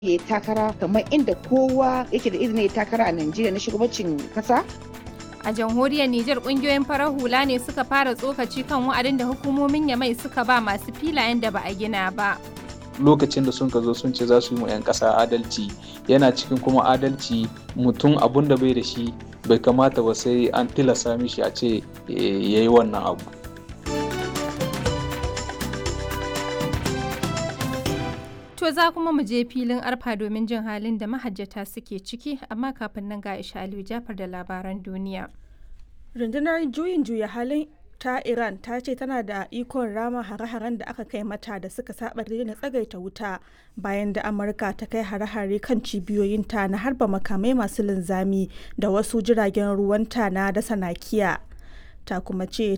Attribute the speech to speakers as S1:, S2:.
S1: ya takara kamar inda kowa yake da izinin ya takara a Najeriya na shugabancin kasa.
S2: A jamhuriyar Nijar kungiyoyin farar hula ne suka fara tsokaci kan wa'adin da hukumomin Yamai suka ba masu filayen da ba a gina ba.
S3: lokacin da sun ka zo sun ce za su yi mu 'yan ƙasa adalci yana cikin kuma adalci mutum abun da bai da shi bai kamata ba sai an tilasta mishi a ce ya yi wannan abu
S2: To za kuma mu je filin arfa domin jin halin da mahajjata suke ciki amma kafin nan ga Aisha Aliyu Jafar da labaran duniya.
S4: Rundunar juyin juya halin ta Iran ta ce tana da ikon rama hare-haren da aka kai mata da suka saba na tsagaita wuta bayan da Amurka ta kai hare-hare kan cibiyoyinta na harba makamai masu linzami da wasu jiragen ruwanta na dasa nakiya. Ta kuma ce